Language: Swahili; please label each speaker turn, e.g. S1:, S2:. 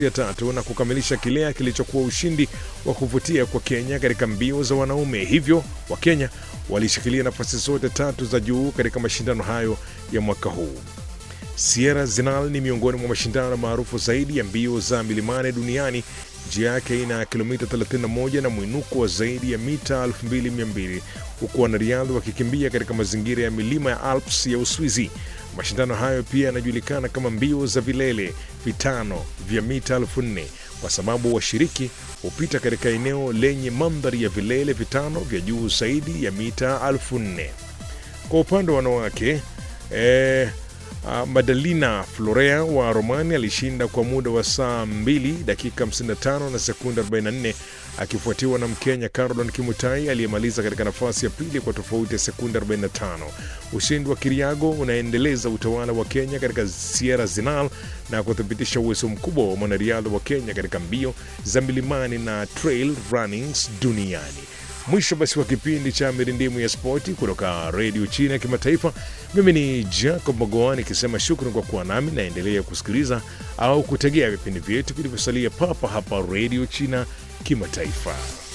S1: ya tatu na kukamilisha kile kilichokuwa ushindi wa kuvutia kwa Kenya katika mbio za wanaume. Hivyo Wakenya walishikilia nafasi zote tatu za juu katika mashindano hayo ya mwaka huu. Sierra Zinal ni miongoni mwa mashindano maarufu zaidi ya mbio za milimani duniani. Njia yake ina kilomita 31 na mwinuko wa zaidi ya mita 2200 huku wanariadha wakikimbia katika mazingira ya milima ya Alps ya Uswizi. Mashindano hayo pia yanajulikana kama mbio za vilele vitano vya mita 4000 kwa sababu washiriki hupita katika eneo lenye mandhari ya vilele vitano vya juu zaidi ya mita 4000. Kwa upande wa wanawake eh, Uh, Madalina Florea wa Romania alishinda kwa muda wa saa 2 dakika 55 na sekunde 44 akifuatiwa na Mkenya Caroline Kimutai aliyemaliza katika nafasi ya pili kwa tofauti ya sekunde 45. Ushindi wa Kiriago unaendeleza utawala wa Kenya katika Sierra Zinal na kuthibitisha uwezo mkubwa wa mwanariadha wa Kenya katika mbio za milimani na trail runnings duniani. Mwisho basi wa kipindi cha mirindimu ya spoti kutoka redio China ya kimataifa. Mimi ni Jacob Magoa nikisema shukran kwa kuwa nami, naendelea kusikiliza au kutegea vipindi vyetu vilivyosalia papa hapa redio China kimataifa.